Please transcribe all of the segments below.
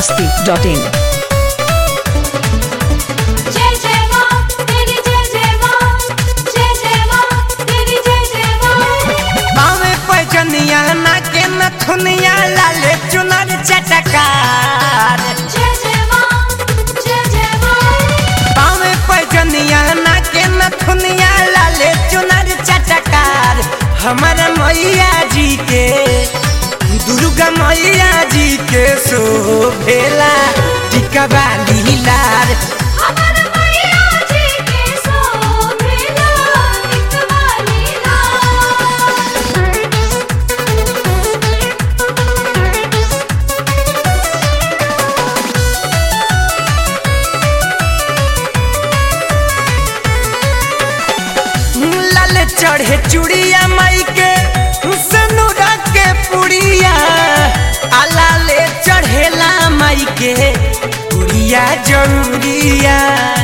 masti.in. जय जय मां तेरी जय जय मां जय जय मां तेरी जय जय मां बावे पैजनिया नाके नथुनिया लाले चुनर चटकार जय जय मां जय जय मां बावे पैजनिया नाके नथुनिया लाले चुनर चटकार हमारा मैया जी के दुर्गा मैया जी के शोभेला टिका बाली लार अमर मैया जी के सोभेला निकवाली लाल चढ़े चूड़िया माई के सनुरा के पुड़िया आला ले चढ़ेला माई के पुड़िया जरूरिया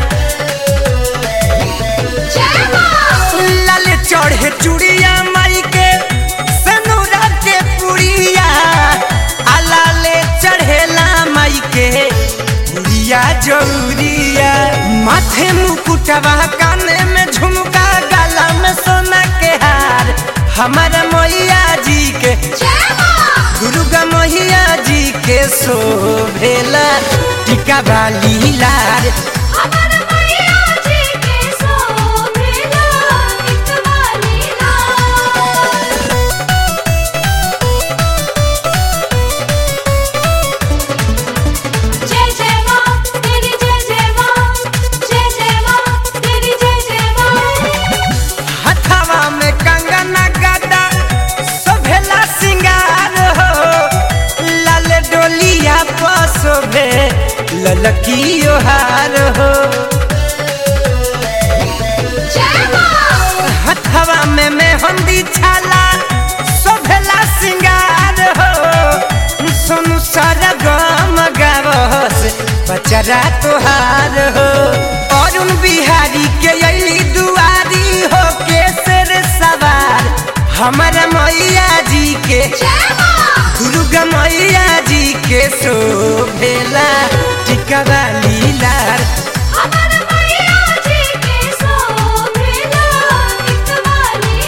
जय मां लाल चढ़े चूड़िया माई के सनुरा के पुड़िया आला ले चढ़ेला माई के पुड़िया जरूरिया माथे मुकुटवा काने में झुमका गला में सोना के हार हमारा मैया जी के जय मां दुर्गा मैया जी के शोभेला टिका बाली लार अमर मैया जी के सोभेला निकवाली जय जय मां तेरी जय जय मां जय जय मां तेरी जय जय मां हथवा में कंगना गदा शोभेला सिंगार हो लाल डोलिया पर शोभे ललकी हार हो जय मां हथवा में मेहंदी छाला शोभेला सिंगार हो सुनु सारा गम गावस बचरा तोहार हो अरुण बिहारी के अली दुआरी हो के सिर सवार हमारा मैया जी के जय मां दुर्गा मैया जी के शोभेला टिका वाली लार अमर मैया जी के सोभेला निकवाली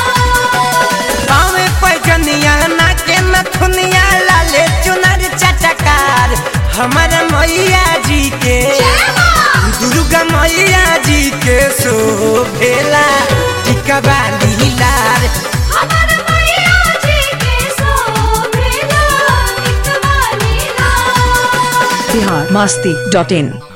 पावे पैजनिया नाके नथुनिया लाले चुनर चटकार हमारा मैया जी के जय मां दुर्गा मैया जी के शोभेला टिका बाली लार अमर मैया जी के सोभेला निकवाली Bihar masti.in.